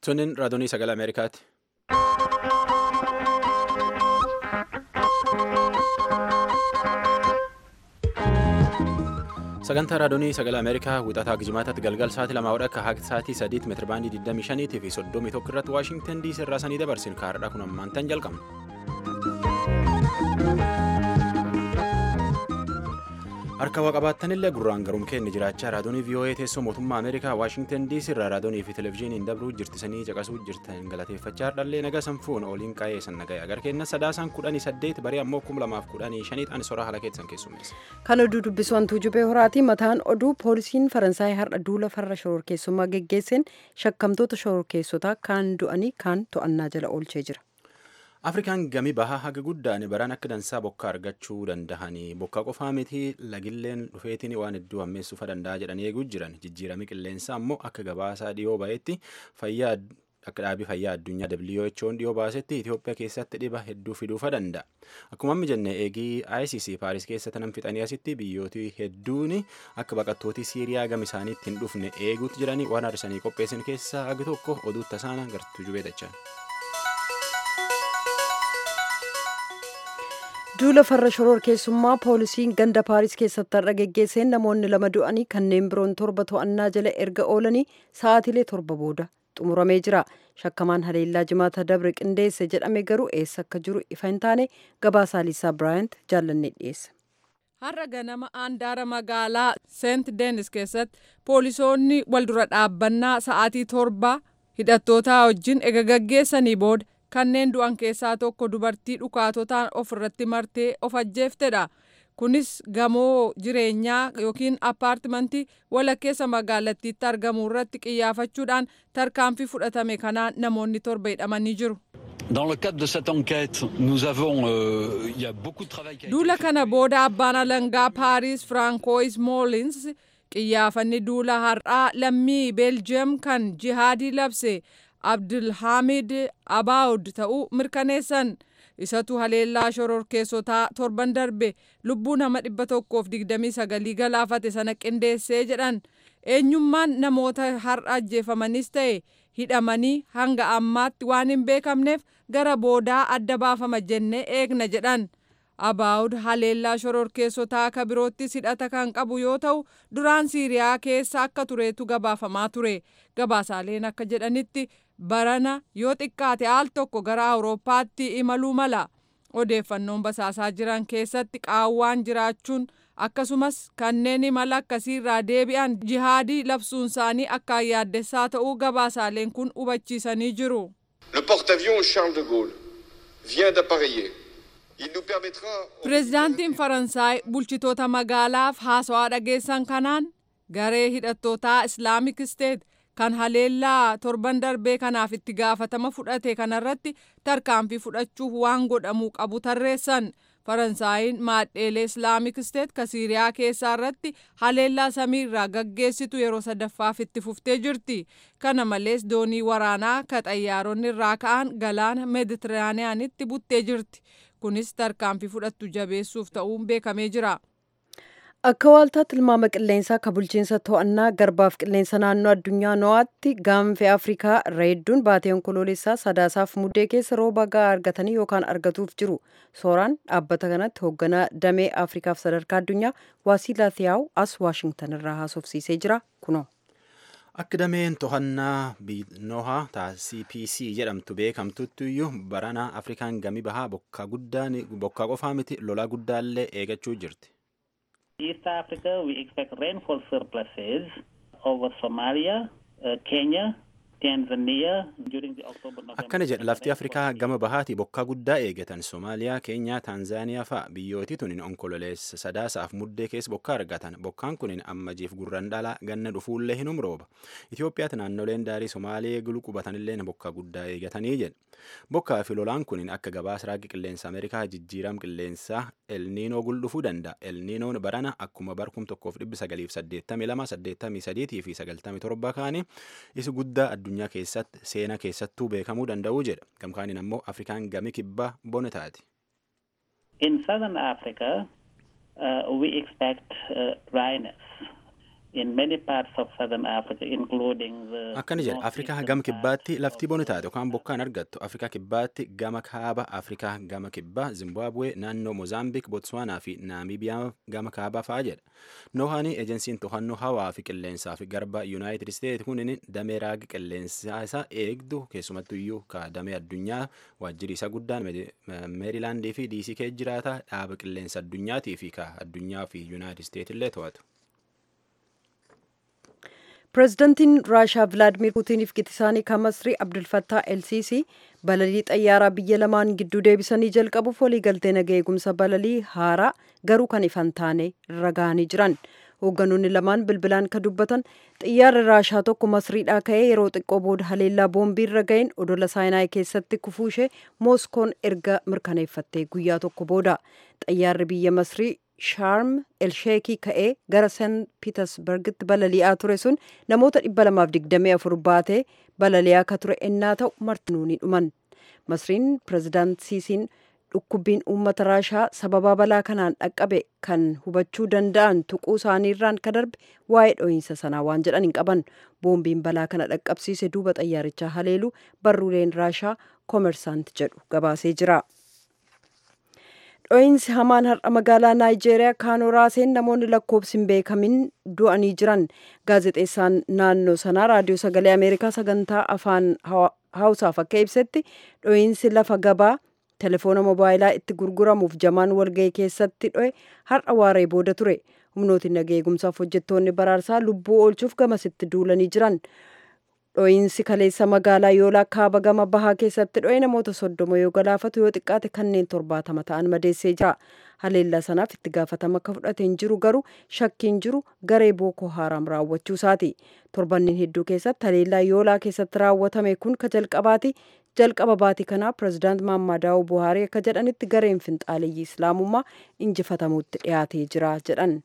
Tuniin raadiyoo sagalee Ameerikaati. Sagantaa raadiyoo sagalee Ameerikaa wixataa Gijimaataatti galgal sa'aatii lamaa hodha akka haga sa'aatii sadiitti meetira baandii 25 fi 31 irratti Waashingtan diisii irraa sanii dabarsin kaardhaa kun ammaan tan jalqabna. Harka waa qabaattanillee gurraan garuun keenya jiraachaa raadiyoo VOA teessoo mootummaa Ameerikaa Waashingtan diisii irraa raadiyoo fi televezyiiniin dabruu jirtisanii caqasuu jirtan galateeffachaa dhallee nagaa sanfuun ooliin qaa'ee san nagaya agar kenna sadaasaan kudhanii saddeet barii ammoo kum lamaaf kudhanii shaniidhaan soraa haala keessan keessummeessa. Kan oduu dubbisu wantuu jubee horaati mataan oduu poolisiin Faransaay har'a duula farra shororkeessummaa geggeesseen shakkamtoota shororkeessotaa kaan du'anii kaan to'annaa jala oolchee jira. Afrikaan gami bahaa haga guddaan baran akka dansaa bokkaa argachuu dandahanii bokkaa qofaa miti lagilleen dhufeetiin waan hedduu hammeessuufa danda'a jedhanii eeguu jiran jijjiirami qilleensaa ammoo akka gabaasaa dhiyoo ba'etti fayyaa akka dhaabii fayyaa addunyaa WHO'n dhiyoo baasetti Itoophiyaa keessatti dhiba hedduu fiduufa danda'a. Akkuma amma jenne eegii ICC Paaris keessatti nam fixanii asitti biyyooti hedduun akka baqattooti Siiriyaa gama isaaniitti hin dhufne eeguutti jiranii waan har'isanii qopheessan keessaa hagi tokko oduu tasaana gartuu jubeetachaa. duula farra shororkeessummaa poolisiin ganda paaris keessatti har'a geggeesseen namoonni lama du'anii kanneen biroon torba to'annaa jala erga oolanii sa'aatilee torba booda xumuramee jira shakkamaan haleellaa jimaata dabre qindeesse jedhame garuu eessa akka jiru ifa hin taane gabaasaa liisaa biraayant jaallannee dhiyeessa. har'a ganama aandaara magaalaa seent deenis keessatti poolisoonni waldura dhaabbannaa sa'aatii torba hidhattootaa wajjin ega gaggeessanii booda kanneen du'an keessaa tokko dubartii dhukaatotaan of irratti martee of ajjeeftedha. Kunis gamoo jireenyaa yookiin appaartimantii walakkeessa magaalattiitti argamu irratti qiyyaafachuudhaan tarkaanfii fudhatame kanaan namoonni torba hidhamanii jiru. Dans le cadre de cette enquête, nous avons, euh, il y a beaucoup de travail qui a Duula kana booda abbaan alangaa Paaris Francois Molins qiyyaafanni duula har'aa lammii Beeljiyeem kan jihaadii labse abdulhamid abaawud ta'uu mirkaneessan isatu haleellaa shororkeessotaa torban darbe lubbuu nama dhibba tokkoof digdamii sagalii galaafate sana qindeessee jedhan eenyummaan namoota har'a ajjeefamanis ta'e hidhamanii hanga ammaatti waan hin beekamneef gara boodaa adda baafama jennee eegna jedhan abaawud haleellaa shororkeessotaa akka biroottis hidhata kan qabu yoo ta'u duraan siiriyaa keessa akka tureetu gabaafamaa ture gabaasaaleen akka jedhanitti barana yoo xiqqaate al tokko gara awurooppaatti imaluu mala odeeffannoon basaasaa jiran keessatti qaawwaan jiraachuun akkasumas kanneen imala akkasiirraa deebi'an jihaadii labsuun isaanii akkaan yaaddessaa ta'uu gabaasaaleen kun hubachiisanii jiru. Le porte-avions Charles de Gaulle vient d'appareiller. Il nous permettra... Pireezidaantiin Faransaay bulchitoota magaalaaf haasawaa dhageessan kanaan garee hidhattootaa Islaamik Isteet kan haleellaa torban darbee kanaaf itti gaafatama fudhate kanarratti tarkaanfii fudhachuuf waan godhamuu qabu tarreessan faransaayiin maadheelee islaamik isteet ka siiriyaa keessaa irratti haleellaa samiirraa gaggeessitu yeroo sadaffaaf itti fuftee jirti kana malees doonii waraanaa ka xayyaaronni irraa ka'an galaana meeditiraaniyaanitti buttee jirti kunis tarkaanfii fudhattu jabeessuuf ta'uun beekamee jira. Akka waaltaa tilmaama qilleensaa ka bulchiinsa to'annaa garbaaf qilleensa naannoo addunyaa no'aatti gaanfee Afrikaa irra hedduun baatee onkoloolessaa sadaasaaf muddee keessa rooba gahaa argatanii yookaan argatuuf jiru. Sooraan dhaabbata kanatti hoogganaa damee Afrikaaf sadarkaa addunyaa Waasiilaa Thiyaa'u as Waashingtan irraa haasofsiisee jira kunoo. Akka dameen to'annaa nohaa ta'a CPC jedhamtu beekamtutti iyyuu barana Afrikaan gami bahaa bokkaa guddaan bokkaa qofaa miti lolaa guddaallee eegachuu jirti. East Africa, we expect rainfall surpluses over Somalia, uh, Kenya, Tanzania during the October November. Akkana jedha lafti Afrikaa gama bahaati bokkaa guddaa eegatan Somaaliyaa, Keenyaa, Taanzaaniyaa fa'a biyyooti tunin onkololeessa sadaasaaf muddee keessa bokkaa argatan. Bokkaan kunin ammajiif gurran dhalaa ganna dhufuullee hin umrooba. Itoophiyaatti naannoleen daarii Somaalee gulu qubatanillee bokkaa guddaa eegatanii jedha. Bokkaa fi lolaan kunin akka gabaasa raagii qilleensa Ameerikaa jijjiiram qilleensaa elniinoo guldhufuu danda'a. Elniinoon barana akkuma barkum tokkoof dhibbi sagaliif saddeettamii lama saddeettamii sadiitii fi sagaltamii torba kaanii isi guddaa addunyaa keessatti seenaa keessattuu beekamuu danda'uu jedha. Gamkaaniin ammoo Afrikaan gami kibbaa bona taati. In southern Africa, uh, we expect uh, dryness. in many parts of southern Africa, including the. akkana jedha afrikaa gama kibbaatti lafti boni taate yookaan bokkaan argattu afrikaa kibbaatti gama kaaba afrikaa gama kibbaa zimbabwe naannoo mozaambik botswaanaa fi naamibiyaa gama kaabaa fa'aa jedha noohaanii ejensiin to'annoo hawaa fi qilleensaa fi garba yuunaayitid isteet kunin damee raagi qilleensaa isaa eegdu keessumattu iyyuu ka damee addunyaa waajjiri isa guddaan meerilaandii fi diisii kee jiraata dhaaba qilleensa addunyaatii fi ka addunyaa fi yuunaayitid isteet illee to'atu. pireezidantiin raashaa vilaadimir puutiniif gitisaanii kan masrii abdulfattaa elsiisii balalii xayyaaraa biyya lamaan gidduu deebisanii jalqabuuf waliigaltee naga eegumsa balalii haaraa garuu kan ifan taane irra ga'anii jiran hoogganoonni lamaan bilbilaan ka dubbatan xiyyaarri raashaa tokko masriidhaa ka'ee yeroo xiqqoo booda haleellaa boombii irra ga'een odola saayinaay keessatti kufuu ishee mooskoon erga mirkaneeffattee guyyaa tokko booda xiyyaarri biyya masrii shaarm elsheekii ka'ee gara seent piitersbergitti balali'aa ture sun namoota 224 baatee balali'aa ka ture ennaa ta'u martinuu ni dhuman masriin pireezidaant siisiin dhukkubbiin uummata raashaa sababaa balaa kanaan dhaqqabe kan hubachuu danda'an tuquu isaaniirraan ka darbe waa'ee dho'iinsa sanaa waan jedhan hin qaban boombiin balaa kana dhaqqabsiise duuba xayyaarichaa haleelu barruuleen raashaa koomersaant jedhu gabaasee jira. dho'iinsi hamaan har'a magaalaa naayijeeriyaa kaanoo raaseen namoonni lakkoofsi hin beekamin du'anii jiran gaazexeessaan naannoo sanaa raadiyoo sagalee ameerikaa sagantaa afaan hawusaaf akka ibsetti dho'iinsi lafa gabaa telefoona mobaayilaa itti gurguramuuf jamaan walga'ii keessatti dho'e har'a waaree booda ture humnooti naga eegumsaaf hojjettoonni baraarsaa lubbuu oolchuuf gamasitti duulanii jiran dho'iinsi kaleessa magaalaa yoolaa kaaba gama bahaa keessatti dho'e namoota soddoma yoo galaafatu yoo xiqqaate kanneen torbaatama ta'an madeessee jira haleellaa sanaaf itti gaafatama akka fudhateen jiru garuu shakkiin jiru garee bookoo haaraam raawwachuu isaati torbannin hedduu keessatti haleellaa yoolaa keessatti raawwatame kun ka jalqabaati jalqaba baatii kanaa pireezidaant maammaadaawuu buhaarii akka jedhanitti gareen finxaaleyyii islaamummaa injifatamuutti dhiyaatee jira jedhan.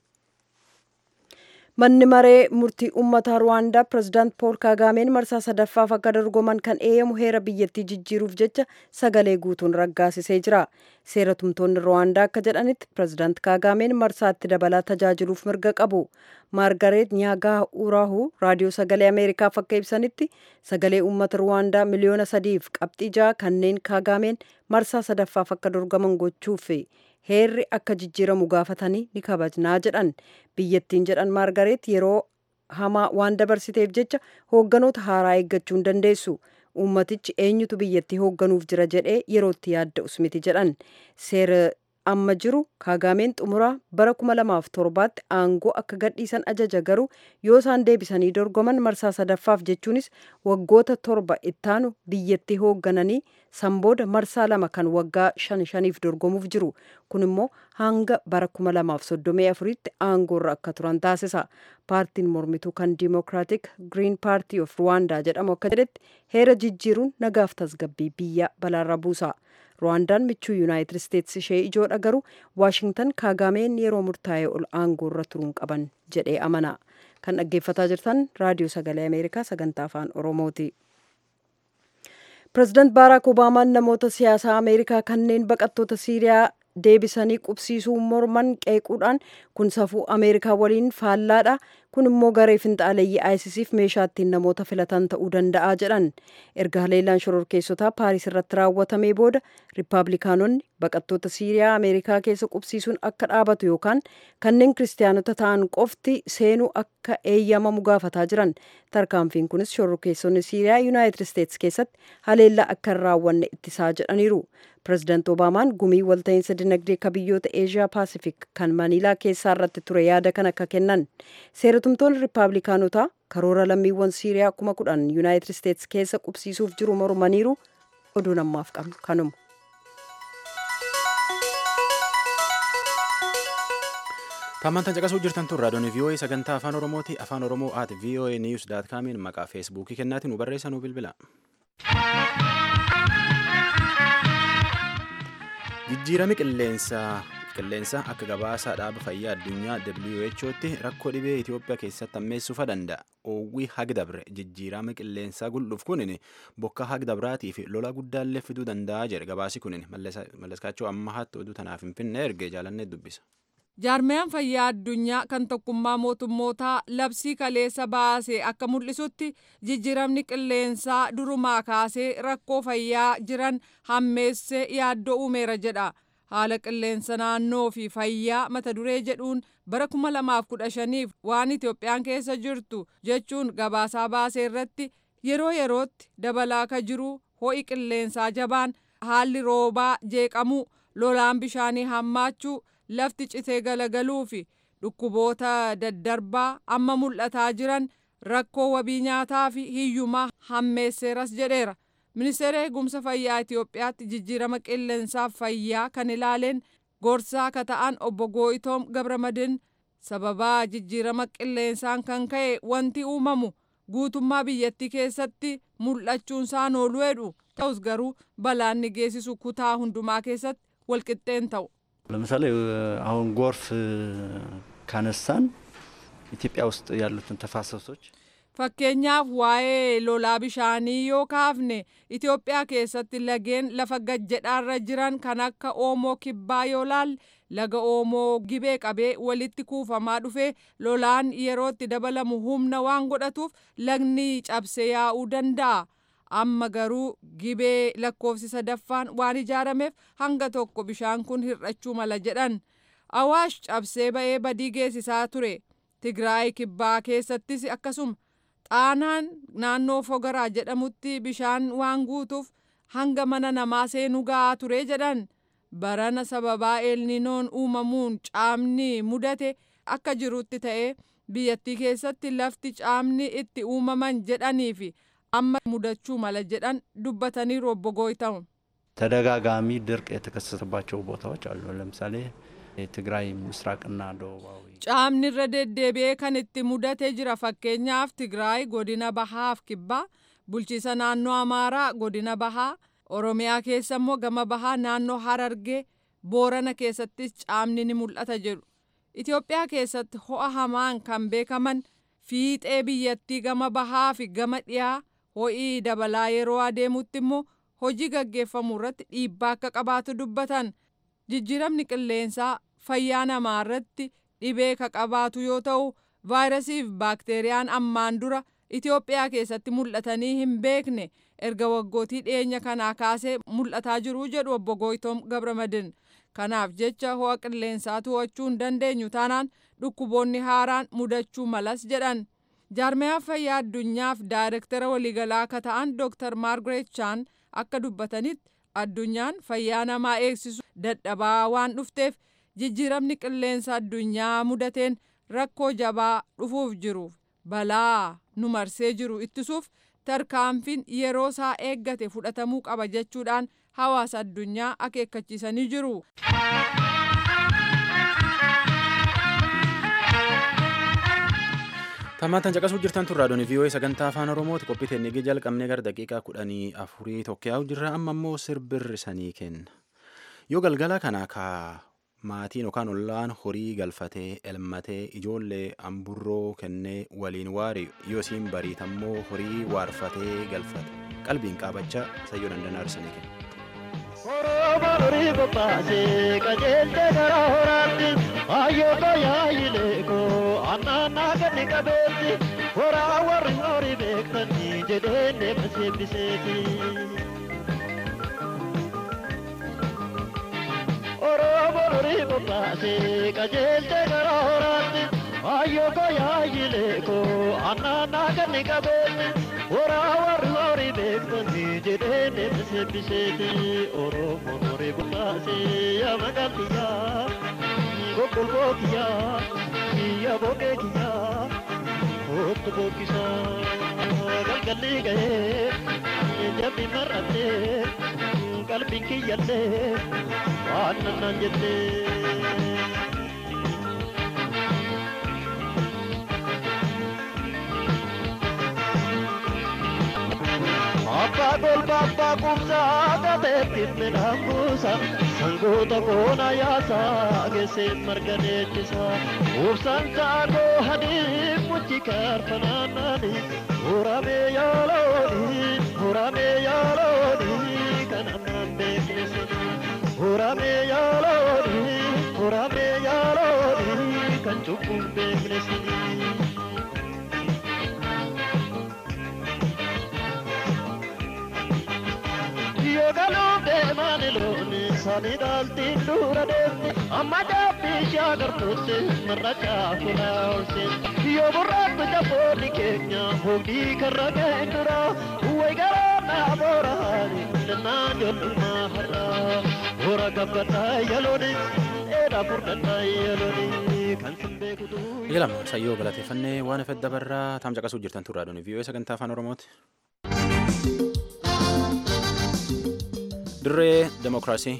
manni maree murtii uummataa ruwaandaa pireezidaant pool kaagaameen marsaa sadaffaaf akka dorgoman kan eeyyamu heera biyyattii jijjiiruuf jecha sagalee guutuun raggaasisee jira seera tumtoonni ruwaandaa akka jedhanitti pireezidaant kaagaameen marsaatti dabalaa tajaajiluuf mirga qabu maargareet nyaagaa uraahu raadiyoo sagalee ameerikaaf akka ibsanitti sagalee uummata ruwaandaa miliyoona sadiif qabxii ja'a kanneen kaagaameen marsaa sadaffaaf akka dorgoman gochuuf heerri akka jijjiiramu gaafatanii ni kabajnaa jedhan biyyattiin jedhan maargareet yeroo hamaa waan dabarsiteef jecha hoogganoota haaraa eeggachuu hin dandeessu uummatichi eenyutu biyyattii hoogganuuf jira jedhee yerootti yaadda'us miti jedhan seera amma jiru kaagaameen xumuraa bara 2007tti aangoo akka gadhiisan ajaja garuu yoo isaan deebisanii dorgoman marsaa sadaffaaf jechuunis waggoota torba ittaanu biyyattii hooggananii sanbooda marsaa lama kan waggaa shan shaniif dorgomuuf jiru kun immoo hanga bara 2034tti aangoorra akka turan taasisa paartiin mormituu kan diimokiraatik giriin paartii of ruwaandaa jedhamu akka jedhetti heera jijjiiruun nagaaf tasgabbii biyya balaarra buusa. ruwaandaan michuu yuunaayitid isteetsi ishee ijoodha garuu waashingtan kaagaameen yeroo murtaa'e ol aangoorra turuun qaban jedhee amana kan dhaggeeffataa jirtan raadiyoo sagalee ameerikaa sagantaa afaan oromooti pireezidaant baaraak obaamaan namoota siyaasaa ameerikaa kanneen baqattoota siiriyaa deebisanii qubsiisuu morman qeequudhaan kun safuu ameerikaa waliin faallaadha kun immoo garee finxaaleeyyii aayisisiif meeshaa ittiin namoota filatan ta'uu danda'a jedhan erga haleellaan shororkeessotaa paariis irratti raawwatamee booda riippaabilikaanonni baqattoota siiriyaa ameerikaa keessa qubsiisuun akka dhaabatu yookaan kanneen kiristaanota ta'an qofti seenuu akka eeyyamamu gaafataa jiran tarkaanfiin kunis shororkeessonni siiriyaa yuunaayitid isteetsi keessatti haleellaa akka hin raawwanne ittisaa jedhaniiru pireezidaant obaamaan gumii walta'iinsa dinagdee ka biyyoota eeshiyaa paasifik kan maniilaa keessaa irratti ture yaada kan akka kennan seeratumtoonni riippaabilikaanotaa karoora lammiiwwan siiriyaa kuma kudhan yuunaayitid isteetsi keessa qubsiisuuf jiru mormaniiru oduu namaaf qabnu kanuma. Tammantan caqasuu jirtan tun raadiyoon VOA sagantaa afaan Oromooti. Afaan Oromoo at VOA News daat kaamiin maqaa feesbuukii kennaatiin nu barreessaa nu bilbila. Jijjiirami qilleensaa qilleensa akka gabaasa dhaaba fayyaa addunyaa WHOtti rakkoo dhibee Itoophiyaa keessatti ammeessuufa danda'a. Oowwii hagdabre jijjiirama qilleensaa gul'uuf kunin bokka hagdabraatii fi lola guddaallee fiduu danda'a jedhe gabaasi kunin mallaskaachuu amma haatti oduu tanaaf hin finne erge jaalannee dubbisa. jaarmiyaan fayyaa addunyaa kan tokkummaa mootummootaa labsii kaleessa baase akka mul'isutti jijjiiramni qilleensaa durumaa kaasee rakkoo fayyaa jiran hammeessee yaaddoo uumeera jedha haala qilleensa naannoo fi fayyaa mata duree jedhuun bara 2015f waan itoophiyaan keessa jirtu jechuun gabaasaa baasee irratti yeroo yerootti dabalaa ka jiru ho'i qilleensaa jabaan haalli roobaa jeeqamuu lolaan bishaanii hammaachuu lafti citee galagaluu fi dhukkuboota daddarbaa amma mul'ataa jiran rakkoo wabii nyaataa fi hiyyumaa hammeesseeras jedheera. ministeera eegumsa fayyaa Itoophiyaatti jijjiirama qilleensaaf fayyaa kan ilaaleen gorsaa ka ta'an obbo Gooyitoom Gabramadin sababaa jijjiirama qilleensaan kan ka'e wanti uumamu guutummaa biyyattii keessatti mul'achuunsaan oolu jedhu ta'us garuu balaan ni geessisu kutaa hundumaa keessatti walqixxeen ta'u. ለምሳሌ አሁን ጎርፍ ካነሳን ኢትዮጵያ ውስጥ ያሉትን ተፋሰሶች fakkeenyaaf waa'ee lolaa bishaanii yoo kaafne Itoophiyaa keessatti lageen lafa gajjedhaarra jiran kan akka Oomoo Kibbaa yoo laalle laga Oomoo gibee qabee walitti kuufamaa dhufe lolaan yerootti dabalamu humna waan godhatuuf lagni cabsee yaa'uu danda'a. Amma garuu gibee lakkoofsi sadaffaan waan ijaarameef hanga tokko bishaan kun hir'achuu mala jedhan. Awaash cabsee ba'ee badii geessisaa ture. Tigraay Kibbaa keessattis akkasuma. xaanaan naannoo fogaraa jedhamutti bishaan waan guutuuf hanga mana namaa seenuu ga'aa ture jedhan barana sababaa eelninoon uumamuun caamni mudate akka jirutti ta'ee biyyattii keessatti lafti caamni itti uumaman jedhanii fi amma mudachuu mala jedhan dubbatanii obbo Gooyitoom. ተደጋጋሚ ድርቅ የተከሰተባቸው ቦታዎች አሉ። ለምሳሌ የትግራይ ምስራቅና ደቡባዊ caamni irra deddeebi'ee kan itti mudatee jira fakkeenyaaf tigraay godina bahaaf kibbaa bulchiisa naannoo amaaraa godina bahaa oromiyaa keessa immoo gama bahaa naannoo harargee boorana keessattis caamni ni mul'ata jedhu itiyoophiyaa keessatti ho'a hamaan kan beekaman fiixee biyyattii gama bahaa fi gama dhiyaa ho'ii dabalaa yeroo adeemutti immoo hojii gaggeeffamu irratti dhiibbaa akka qabaatu dubbatan jijjiiramni qilleensaa fayyaa namaa irratti dhibee ka qabaatu yoo ta'u vaayirasii fi baakteeriyaan ammaan dura Itoophiyaa keessatti mul'atanii hin beekne erga waggootii dhiyeenya kanaa kaasee mul'ataa jiru jedhu obbo Gooyitoom Gabramadin. Kanaaf jecha ho'a qilleensaa to'achuu hin dandeenyu taanaan dhukkuboonni haaraan mudachuu malas jedhan. Jaarmiyaa fayyaa addunyaaf daayirektara waliigalaa akka ta'an Dr. Maargaret Chaan akka dubbatanitti addunyaan fayyaa namaa eegsisu dadhabaa waan dhufteef jijjiiramni qilleensa addunyaa mudateen rakkoo jabaa dhufuuf jiruuf balaa nu marsee jiru ittisuuf tarkaanfiin yeroo isaa eeggate fudhatamuu qaba jechuudhaan hawaasa addunyaa akeekkachiisanii jiru. Tammaatan caqasuu jirtan turraa doonii vii'oo'ee sagantaa afaan oromooti qophii teennigii jalqabnee gara daqiiqaa kudhanii afurii tokko jirra amma immoo sirbirri sanii kenna yoo galgala kana kaa maatiin yookaan ollaan horii galfatee elmatee ijoollee amburroo kennee waliin waari yoo isiin bariitammoo horii waarfatee galfate qalbiin qaabachaa sayyoo dandanaa arsanii kenna. Oromoon horii qophaasee qajeelte gara horaatti hayyoota yaayileekoo annaannaa ganni qabeetti horaa warri horii beektanii jedhee deema seebbiseeti. Oromoon horii qophaasee qajeelte gara horaatti hayyoota yaayileekoo annaannaa ganni qabeetti horaa warri horii beektanii jedhee deema seebbiseeti. Oromoon horii qophaasee yaa maqaan kiyyaa gogolboo kiyyaa kiyya boqee kiyyaa kootu bookisaa galgalli gahee jammi mar'attee qalbiin kiyyallee waan nannaan jettee. Abbaa golba abbaa kumsaa gateettiin midhaan buusa sangoota koona yaasaa geesseen marga deechisa ubsaan taagoo hadii muchi kaarfanaannaani muramee yaalooni muramee yaalooni kan ammaan beekne sana muramee yaalooni muramee yaalooni. kan cubbuun beekne sinii. Yoo galuuf deemaan looni sanii dhaaltiin dura deemti amma daabbii ishee agartuutti marra caafuna oolseetti yoo burraatti jaboonni keenya hogii karra ga'een dura way garaa naa booraani lennaan jollummaa har'aa boora gabbadhaa yalooni dheeraa furdadhaa yalooni kan sin beekutu. Ilama sayyoo galateeffannee waan afet dabarraa taam caqasuu jirtan turraa doonii vii'oo sagantaa afaan oromooti. dirree demokiraasii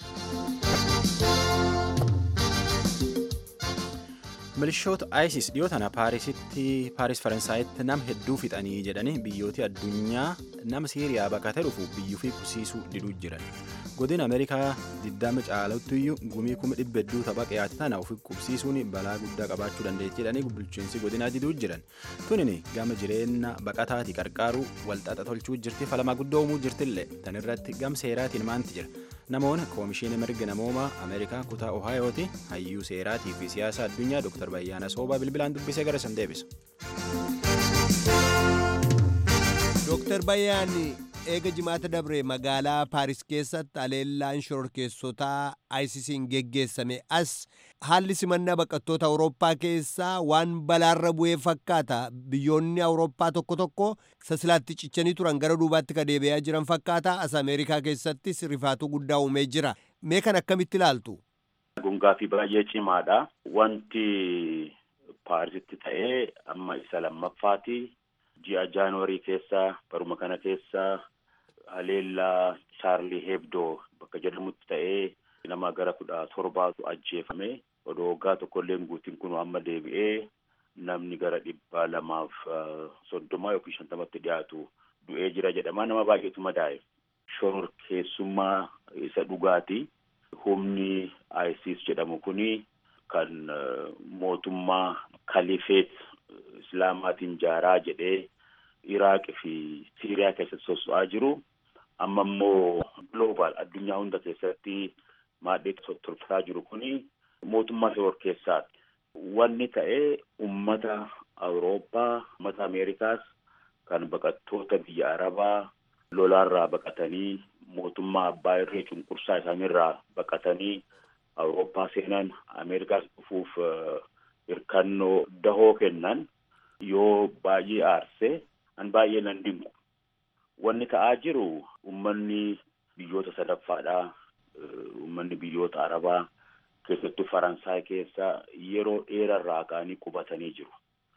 milishoota isis dhiyoo tana paarisitti paaris faransaayitti nama hedduu fixanii jedhanii biyyooti addunyaa nama siiriyaa baqatee dhufu biyyuu fi kusiisuu diduu jiran godina ameerikaa diddama caalatti gumii kuma dhibba hedduu tapha qiyaate tana ofi qubsiisuun balaa guddaa qabaachuu dandeetti jedhanii bulchiinsi godinaa diduu jiran tunini gama jireenya baqataati qarqaaruu walxaxa tolchuu jirti falamaa guddoo uumuu jirtillee tan irratti gam seeraatiin maanti jira namoonni koomishinii mirga namoomaa ameerikaa kutaa ohaayooti hayyuu seeraatii fi siyaasa addunyaa dr bayyaana soobaa bilbilaan dubbisee gara san deebisa. Dr. Bayyaan eega jimaata dabre magaalaa Paaris keessatti aleellaan shororkeessotaa ICC'n geggeessame as haalli simannaa baqattoota Awurooppaa keessaa waan balaarra bu'ee fakkaata. Biyyoonni Awurooppaa tokko tokko sasilaatti cichanii turan gara duubaatti ka deebi'aa jiran fakkaata. As Ameerikaa keessattis rifaatuu guddaa uumee jira. Mee kan akkamitti ilaaltu? Gungaa fi baay'ee cimaadha. Wanti Paarisitti ta'ee amma isa lammaffaati. Ji'a Jaanuwarii keessa baruma kana keessa haleellaa Chaarlii Hebdoo bakka jedhamutti ta'ee nama gara kudha torbaatu ajjeefame. Odoo waggaa tokkollee guutiin kun amma deebi'ee namni gara dhibba lamaaf soddoma yookiin shantamatti dhiyaatu du'ee jira jedhama. Nama baay'eetu madaa'e. Shororkeessummaa isa dhugaati. Humni ISIS jedhamu kuni kan mootummaa kalifeet islaamaatiin jaaraa jedhee Iraaq fi Siiriyaa keessatti sosso'aa jiru. Amma immoo global addunyaa hunda keessatti maadhee tolfataa jiru kuni mootummaa shororkeessaati. Wanni ta'ee ummata Awurooppaa, ummata Ameerikaas kan baqattoota biyya Arabaa lolaarraa baqatanii mootummaa abbaa irree cunqursaa isaaniirraa baqatanii Awurooppaa seenan Ameerikaas dhufuuf hirkannoo dahoo kennan yoo baay'ee aarse an baay'ee nan dinqu. Wanni ta'aa jiru ummanni biyyoota sadaffaadhaa ummanni biyyoota Arabaa keessattuu Faransaay keessa yeroo dheerarraa ka'anii qubatanii jiru.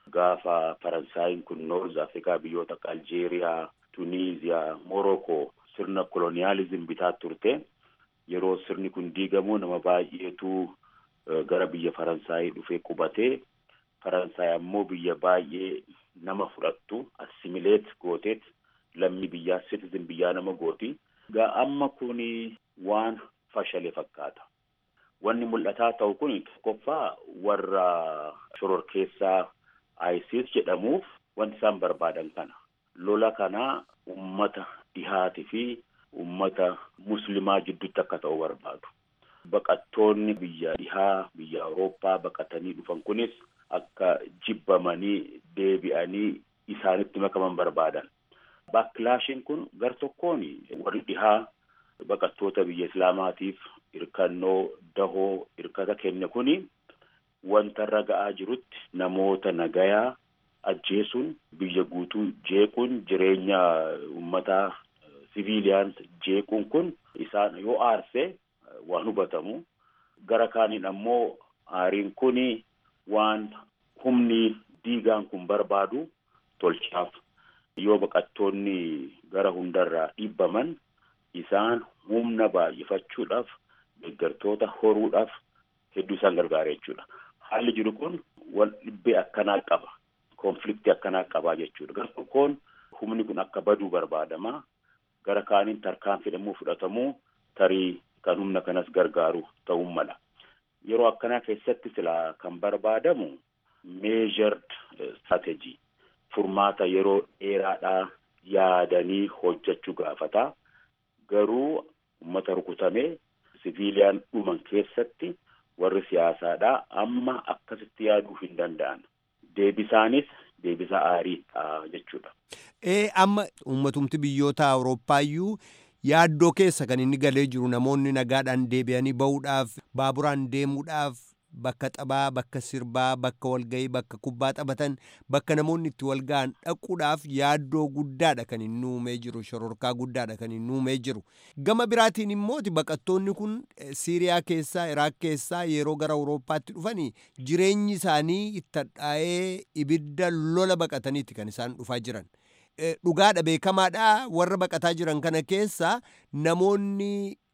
Gaafa Faransaayiin kun Noorz Afrikaa biyyoota akka Aljeeriyaa, Tuniiziyaa, Morokoo sirna koloniyaalizim bitaa turte yeroo sirni kun diigamu nama baay'eetu gara biyya Faransaayii dhufee qubatee Faransaay ammoo biyya baay'ee nama fudhattu assimileet gooteet lammii biyyaa citizen biyyaa nama gooti. Gaa amma kuni waan fashale fakkaata. Wanni mul'ataa ta'u kun tokkoffaa warra shororkeessaa ISIS jedhamuuf wanti isaan barbaadan kana. Lola kana ummata dhihaatii fi ummata muslimaa jidduutti akka ta'u barbaadu. Baqattoonni biyya dhihaa biyya Awurooppaa baqatanii dhufan kunis akka jibbamanii deebi'anii isaanitti makaman barbaadan. Baakilaashiin kun gar tokkoon warri dhihaa baqattoota biyya Islaamaatiif hirkannoo dahoo hirkata kenne kuni wanta irra ga'aa jirutti namoota nagayaa ajjeesuun biyya guutuu jeequun jireenya uummataa siviiliyaan jeequun kun isaan yoo aarse waan hubatamu gara kaaniin ammoo aariin kuni waan humni diigaan kun barbaadu tolchaaf yoo baqattoonni gara hundarraa dhibbaman isaan humna baay'ifachuudhaaf deeggartoota horuudhaaf hedduu isaan gargaara jechuudha. Haalli jiru kun wal dhibbee akkanaa qaba. Konfliktii akkanaa qabaa jechuudha. Gara tokkoon humni kun akka baduu barbaadama. Gara kaaniin tarkaanfii fedhamuu fudhatamuu tarii kan humna kanas gargaaru ta'uu mala. Yeroo akkanaa keessatti silaa kan barbaadamu measured strategy furmaata yeroo dheeraadhaa yaadanii hojjechuu gaafata. Garuu uummata rukutamee siviiliyaan dhuman keessatti warri siyaasaadha amma akkasitti yaaduu hin danda'an deebisaanis deebisa aariidha jechuudha. Ee amma uummatumti biyyoota Awurooppaayyuu yaaddoo keessa kan inni galee jiru namoonni nagaadhaan deebi'anii ba'uudhaaf baaburaan deemuudhaaf bakka taphaa bakka sirbaa bakka walgayii bakka kubbaa taphatan bakka namoonni itti walga'an dhaquudhaaf yaaddoo guddaadha kan inni uumee jiru shororkaa guddaadha kan inni uumee jiru gama biraatiin immooti baqattoonni kun siiriyaa keessaa iraaq keessaa yeroo gara awurooppaatti dhufanii jireenyi isaanii itti hadhaa'ee ibidda lola baqataniiti kan isaan dhufaa jiran dhugaadha beekamaadha warra baqataa jiran kana keessa namoonni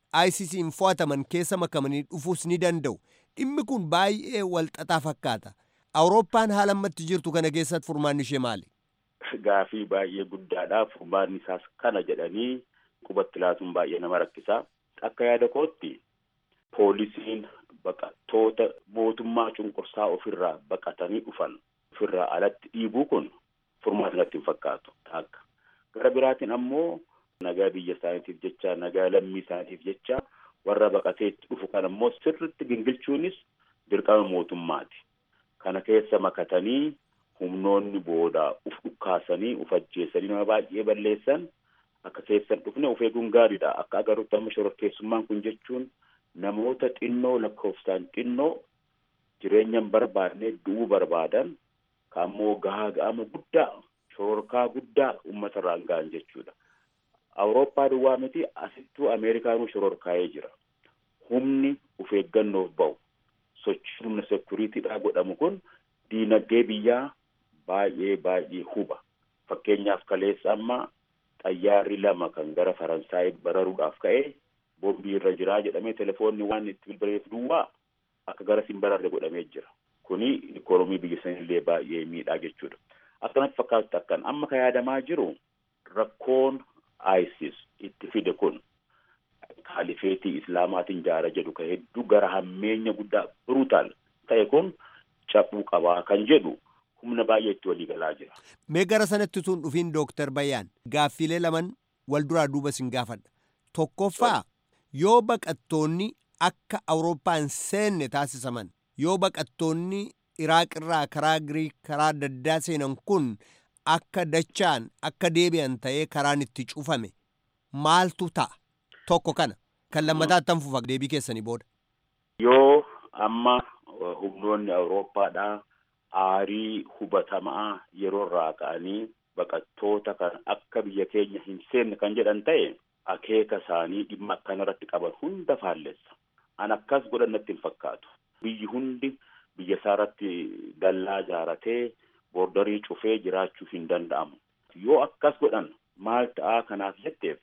ICC'n fo'ataman keessa makamanii dhufuus ni danda'u. dhimmi kun baay'ee walxaxaa fakkaata awurooppaan haala ammatti jirtu kana keessatti furmaanni ishee maali gaafii baay'ee guddaadha furmaanni isaas kana jedhanii qubatti laatuun baay'ee nama rakkisaa akka yaada kootti poolisiin baqattoota mootummaa cunqursaa ofirraa baqatanii dhufan ofirraa alatti dhiibuu kun furmaata natti hin fakkaatu akka gara biraatiin ammoo nagaa biyya isaaniitiif jecha nagaa lammii isaaniitiif jecha warra baqateetti dhufu kan ammoo sirritti gingilchuunis dirqama mootummaati. Kana keessa makatanii humnoonni booda uf dhukkaasanii uf ajjeesanii nama baay'ee balleessan akka keessan dhufne of eeguun gaariidha. Akka agarrutti amma shororkeessummaan kun jechuun namoota xinnoo lakkoofsaan xinnoo jireenya hin barbaadne du'uu barbaadan kaammoo gahaa ga'ama guddaa shororkaa guddaa uummata irraan ga'an jechuudha. Awurooppaa duwwaa miti asittuu Ameerikaanuu shororkaa'ee jira. Humni of eeggannoof ba'u sochii humna sekuriitiidhaa godhamu kun diinagdee biyyaa baay'ee baay'ee huba. Fakkeenyaaf kaleessa amma xayyaarri lama kan gara Faransaay bararuudhaaf ka'e boombii irra jiraa jedhamee telefoonni waan itti bilbileef duwwaa akka gara siin bararre godhamee jira. Kuni ikoonomii biyya sanillee baay'ee miidhaa jechuudha. Akkanatti fakkaatu akkan amma ka yaadamaa jiru rakkoon ISIS itti fide kun kaalifeetii islaamaatiin jaara jedhu ka hedduu gara hammeenya guddaa brutal ta'e kun cabuu qabaa kan jedhu humna baay'ee itti walii galaa jira. Mee gara sanatti tun dhufiin Dooktar Bayyaan gaaffiilee laman wal duraa duuba sin gaafadha. Tokkoffaa yoo baqattoonni akka Awurooppaan seenne taasisaman yoo baqattoonni Iraaq irraa karaa Giriik karaa daddaa seenan kun akka dachaan akka deebi'an ta'ee karaan itti cufame maaltu ta'a tokko kana kan lammataatti fufa deebii keessanii booda. Yoo amma humnoonni Awurooppaadhaa aarii hubatamaa yeroo irraa ka'anii baqattoota kan akka biyya keenya hin seenne kan jedhan ta'e akeeka isaanii dhimma akkanarratti qaban hunda faallessa. An akkas godhan natti hin fakkaatu. Biyyi hundi biyya isaarratti dallaa ijaaratee boordarii cufee jiraachuu hin danda'amu. Yoo akkas godhan maal ta'aa kanaaf jetteef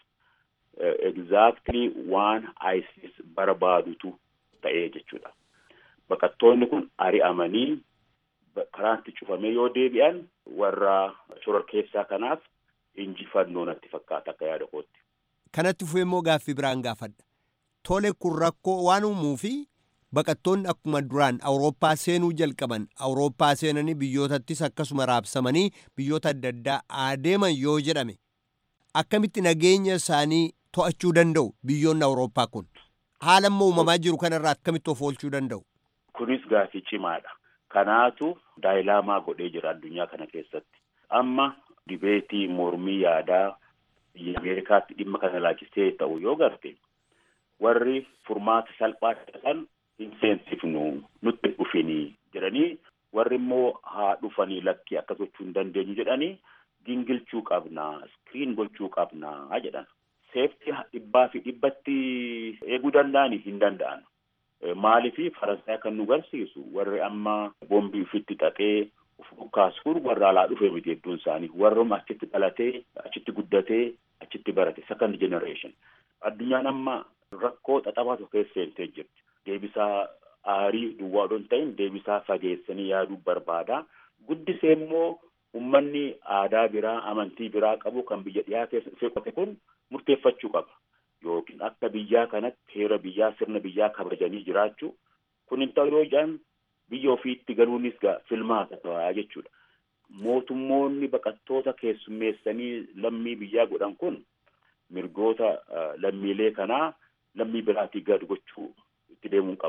exactly waan ISIS barbaadutu ta'ee jechuudha. Baqattoonni kun ari'amanii karaatti cufamee yoo deebi'an warra shororkeessaa kanaaf injifannoo natti fakkaata akka yaada kootti. Kanatti fufee immoo gaaffii biraan gaafadha. Tole kun rakkoo waan uumuu fi baqattoonni akkuma duraan awurooppaa seenuu jalqaban awurooppaa seenanii biyyootattis akkasuma raabsamanii biyyoota adda addaa adeeman yoo jedhame akkamitti nageenya isaanii to'achuu danda'u biyyoonni awurooppaa kun haala amma uumamaa jiru kanarraa akkamitti of oolchuu danda'u. Kunis gaaffii cimaadha. Kanaatu daayilaamaa godhee jira addunyaa kana keessatti. Amma dibeetii mormii yaadaa biyya Ameerikaatti dhimma kana laachistee ta'u yoo garte warri furmaata salphaa ta'an hin seensifnu nutti dhufinii jedhanii warri immoo haa dhufanii lakkii akkas gochuu hin dandeenyu jedhanii gingilchuu qabnaa iskiriin gochuu qabnaa jedhan. Seeftii dhibbaa fi dhibbatti eeguu danda'anii hin danda'an. Maaliif Faransaay kan nu garsiisu warri amma boombii ofitti xaxee of dhukkaasuun warra alaa dhufee miti hedduun isaanii warruma achitti dhalatee achitti guddatee achitti barate second generation. Addunyaan amma rakkoo xaxamaatu keessa seentee jirti. Deebisaa aarii duwwaa odoo hin ta'in deebisaa fageessanii yaaduu barbaada. Guddisee immoo uummanni aadaa biraa amantii biraa qabu kan biyya dhiyaa keessa dhufee qote kun murteeffachuu qaba. Yookiin akka biyyaa kanatti heera biyyaa sirna biyyaa kabajanii jiraachuu kun hin ta'u yoo jedhan biyya ofiitti galuunis filmaata ta'aa jechuudha. Mootummoonni baqattoota keessummeessanii lammii biyyaa godhan kun mirgoota lammiilee kanaa lammii biraatii gad gochuu itti deemuun qaban.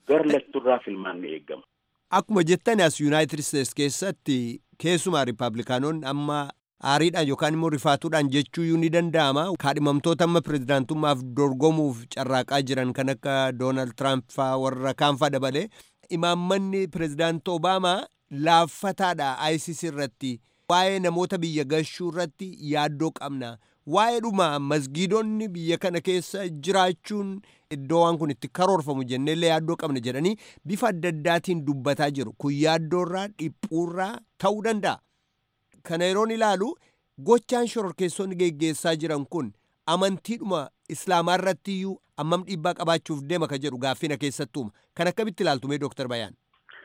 gar lachurraa filmaanni eegama. Akkuma jettan as Yuunaayitid Isteets keessatti keessumaa Rippaabilikaanonni amma aariidhaan yookaan immoo rifaatuudhaan jechuu ni danda'ama. Kaadhimamtoota amma pirezidaantummaaf dorgomuuf carraaqaa jiran kan akka Doonaald Tiraamp faa warra kaanfaa dabalee imaammanni pirezidaanti Obaamaa laaffataadha ISIS irratti waa'ee namoota biyya gashuu irratti yaaddoo qabna. Waa'ee dhuma masgiidonni biyya kana keessa jiraachuun iddoo waan kun itti karoorfamu jenneellee yaaddoo qabna jedhanii bifa adda addaatiin dubbataa jiru. Kun yaaddoorraa dhiphuurraa ta'uu danda'a. Kana yeroon ilaalu gochaan shororkeessonni geggeessaa jiran kun amantiidhuma islaamaa irratti iyyuu ammam dhiibbaa qabaachuuf deema ka jedhu gaaffina keessattuuma. Kan akkamitti ilaaltu mee Dooktar Bayaan?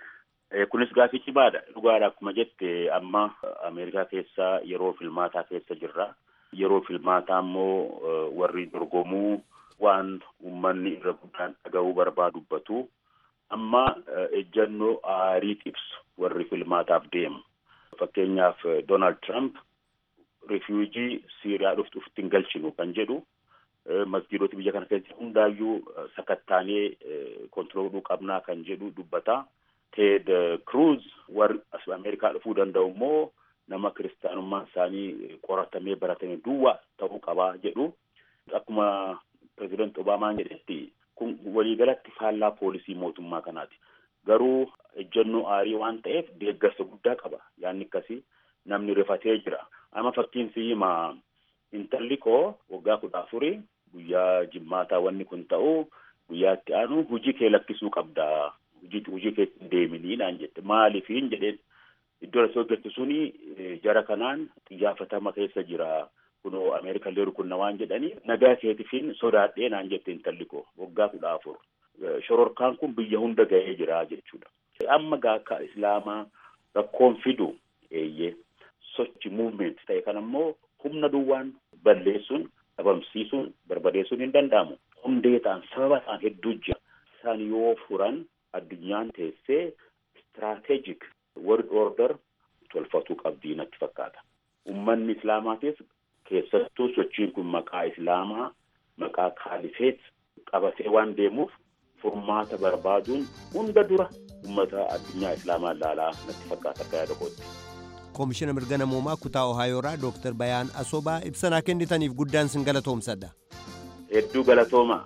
Kunis gaaffii cimaadha. Dhugaadha akkuma jette amma Ameerikaa keessa yeroo filmaataa keessa jirra. Yeroo filmaataa immoo warri dorgomuu waan uummanni irra guddaan dhaga'uu barbaadu dubbatu. Amma ejjannoo aarii ibsu warri filmaataaf deemu. Fakkeenyaaf Doonaald Tiraamp rifiwujii Siiriyaa dhuftu ofitti hin galchinu kan jedhu masgiidota biyya kana keessa hundaayyuu sakattaanee kontirooluu qabnaa kan jedhu dubbata. Teed Kruuz warri as Ameerikaa dhufuu danda'u immoo nama kiristaanummaan isaanii qoratamee baratamee duwwaa ta'uu qabaa jedhu. Akkuma pirezidaanti Obaamaan jedhetti kun waliigalatti faallaa poolisii mootummaa kanaati. Garuu ejjennoo aarii waan ta'eef deeggarsa guddaa qaba. Yaanni akkasii namni rifatee jira. Amma fakkiin siima intalli koo waggaa kudha afurii guyyaa jimmaataa wanni kun ta'u guyyaa itti aanu hujii kee lakkisuu qabda. Hujii hujii kee deeminii naan jette maaliifiin jedheen iddoo asii hojjettu suni jara kanaan xiyyaafatamaa keessa jira. Kunoo Ameerikaa illee rukunna waan jedhanii nagaa keetifiin sodaadhee naan jette intalli koo waggaa kudha afur. Shororkaan kun biyya hunda ga'ee jira jechuudha. Amma gaakka Islaamaa rakkoon fidu eeyyee sochi muuvment ta'e kan ammoo humna duwwaan balleessuun dhabamsiisuun barbadeessuun hin danda'amu. Hundee ta'an sababa ta'an hedduu jira. Isaan yoo furan addunyaan teessee istiraatejik world order tolfatuu qabdii natti fakkaata. Uummanni Islaamaatis keessattuu sochiin kun maqaa Islaamaa maqaa kaalifeet qabatee waan deemuuf furmaata barbaaduun hunda dura uummata addunyaa Islaamaa ilaalaa natti fakkaata akka yaada kootti. Koomishina mirga namoomaa kutaa Ohaayoorraa Dooktar Bayaan Asobaa ibsanaa kennitaniif guddaan sin galatoomsadha. Hedduu galatoomaa.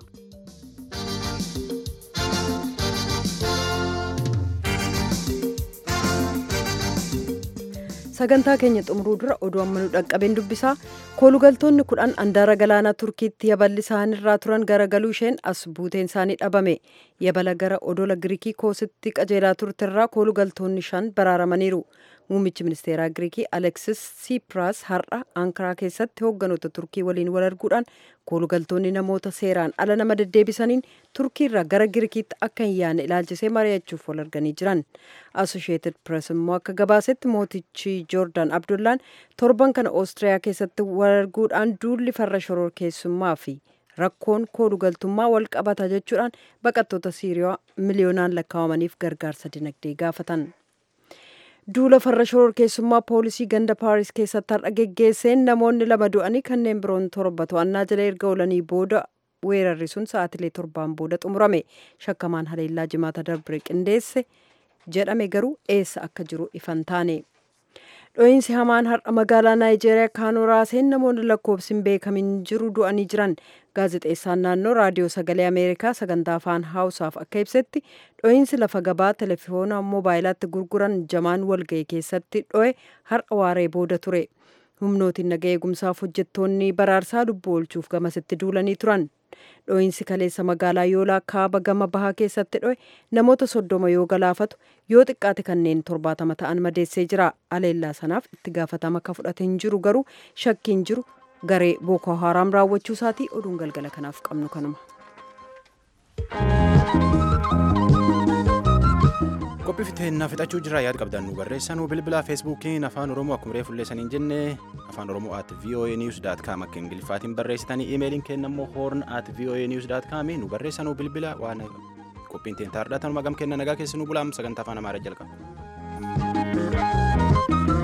sagantaa keenya xumuruu dura oduu amma nu dhaqqabeen dubbisaa koolugaltoonni kudhan andaara galaanaa turkiitti yaballi isaanirraa turan garagaluu isheen as buuteen isaanii dhabame yabala gara odola giriikii koositti qajeelaa turterraa koolugaltoonni shan baraaramaniiru muummichi ministeeraa giriikii aleksis siipiraas har'a ankaraa keessatti hoogganoota turkii waliin wal arguudhaan koolugaltoonni namoota seeraan ala nama deddeebisaniin turkiirraa gara giriikiitti akka hin yaane ilaalchisee mari'achuuf wal arganii jiran asosheetid pirees immoo akka gabaasetti mootichi joordaan abdullaan torban kana oostiriyaa keessatti wal arguudhaan duulli farra shororkeessummaa fi rakkoon koolugaltummaa wal qabata jechuudhaan baqattoota siiriyaa miliyoonaan lakkaawamaniif gargaarsa dinagdee gaafatan. duula farra shororkeessummaa poolisii ganda paaris keessatti har'a geggeesseen namoonni lama du'anii kanneen biroon torba to'annaa jala erga oolanii booda weerarri sun sa'aatilee torbaan booda xumurame shakkamaan haleellaa jimaata darbe qindeesse jedhame garuu eessa akka jiru ifan taane. dho'iinsi hamaan har'a magaalaa naayijeeriyaa kaanoo raaseen namoonni lakkoofsi hin beekamin jiru du'anii jiran gaazexeessaan naannoo raadiyoo sagalee ameerikaa sagantaa afaan haawusaaf akka ibsetti dho'iinsi lafa gabaa telefoona moobaayilatti gurguran jamaan walga'e keessatti dho'e har'a waaree booda ture humnootiin naga eegumsaaf hojjettoonni baraarsaa lubbuu oolchuuf gamasitti duulanii turan dho'iinsi kaleessa magaalaa yoolaa kaaba gama bahaa keessatti dho'e namoota soddoma yoo galaafatu yoo xiqqaate kanneen torbaatama ta'an madeessee jira aleellaa sanaaf itti gaafatama akka fudhate hin jiru garuu shakkiin jiru garee booko haaraam raawwachuu isaatii oduun galgala kanaaf qabnu kanuma. qophii fiteenyaa fixachuu jira yaad qabdan nu barreessanuu bilbila feesbuukiin afaan oromoo akkuma reefu illee saniin jenne afaan oromoo at voa news daat kaam akka ingiliffaatiin barreessitanii imeeliin keenya immoo hoorn at voa news daat kaami nu barreessanuu bilbila waan qophiin teen taardhatanuma gam kenna nagaa keessanuu bulaam sagantaa afaan amaaraa jalqaba.